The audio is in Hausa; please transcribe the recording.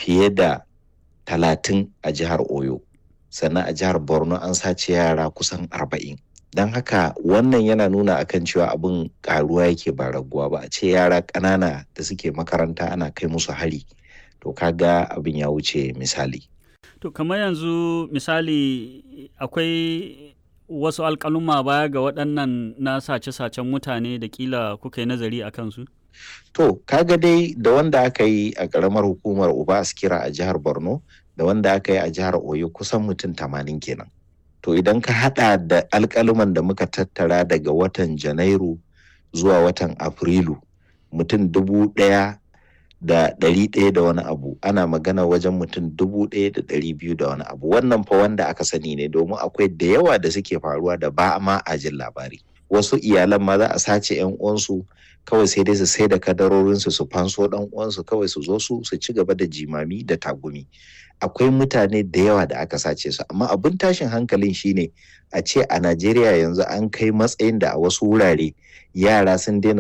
fiye da talatin a jihar oyo sannan a jihar borno an sace yara kusan arba'in don haka wannan yana nuna akan cewa abin karuwa yake ba raguwa ba a ce yara ƙanana da suke makaranta ana kai musu hari to kaga abin ya wuce misali to kamar yanzu misali akwai wasu alƙaluma baya ga waɗannan na sace-sacen mutane da kila kuka yi nazari a kansu? To, kaga dai da wanda aka yi a ƙaramar hukumar Uba Askira a jihar Borno da wanda aka yi a jihar Oyo kusan mutum tamanin kenan. To idan ka haɗa da alƙaluman da muka tattara daga watan Janairu zuwa watan Afrilu mutum dubu ɗaya da ɗari ɗaya da wani abu ana magana wajen mutum dubu ɗaya da ɗari biyu da wani abu wannan fa wanda aka sani ne domin akwai da yawa da suke faruwa da ba ma a jin labari wasu iyalan ma za a sace yan uwansu kawai sai dai su sai da kadarorinsu su fanso ɗan uwansu kawai su zo su su ci gaba da jimami da tagumi akwai mutane da yawa da aka sace su amma abin tashin hankalin shine a ce a Najeriya yanzu an kai matsayin da a wasu wurare yara sun daina